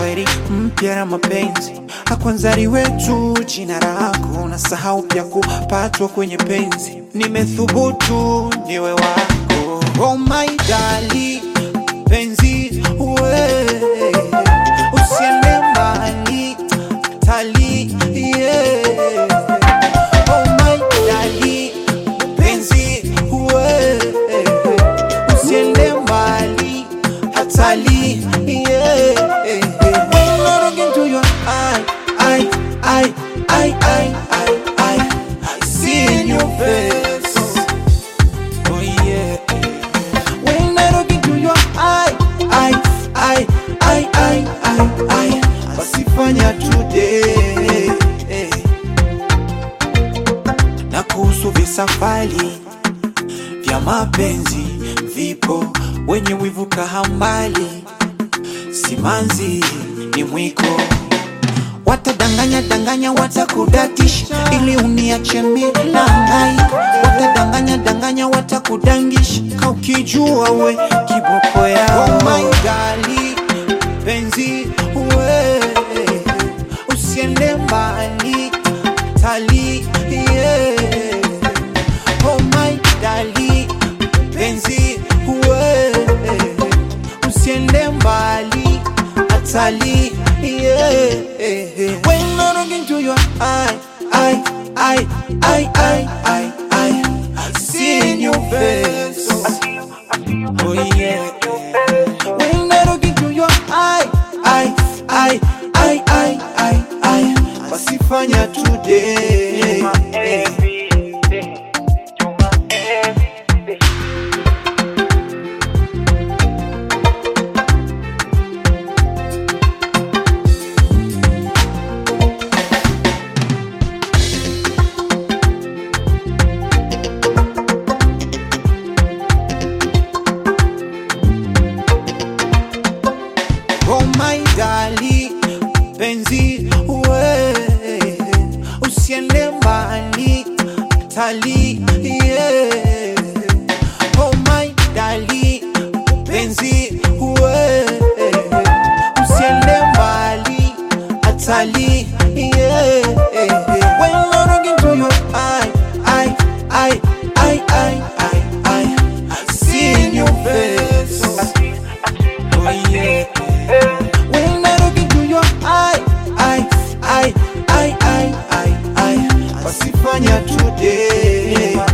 kweli mpya na mapenzi akwanzari wetu jina lako na sahau pya kupatwa kwenye penzi nimethubutu niwe wako oh my darling penzi we usiende mbali tali yeah. oh my darling penzi we usiende mbali hatali yeah. When I look into your eye, I, I, I, I, I, I, I see in your face. Oh yeah. When I look into your eye, I, I, I, I, I, I, wasifanya today. Na kuhusu visafari vya mapenzi vipo, wenye wivu kahambali, simanzi ni mwiko Watadanganya danganya, watakudatisha ili uniache mimi na hangaika. Watadanganya danganya, watakudangisha ka ukijua we kiboko yao. Oh my darling, penzi we usiende mbali tali yeah. Oh my darling, penzi we usiende mbali atali yeah. When I look into your eye, I, I, I, I, I, I, I see in your face. Oh yeah. When I look into your eye, I, I, I, I, I, I, wasifanya today. Oh my darling, penzi we usiende mbali tali yeah. Oh my darling, penzi we usiende mbali atali yeah. When I look into your eye, I, I, I, I, I, I, I see in your face. Oh yeah. When I look into your eye, I, I, I, I, I, I, wasifanya today.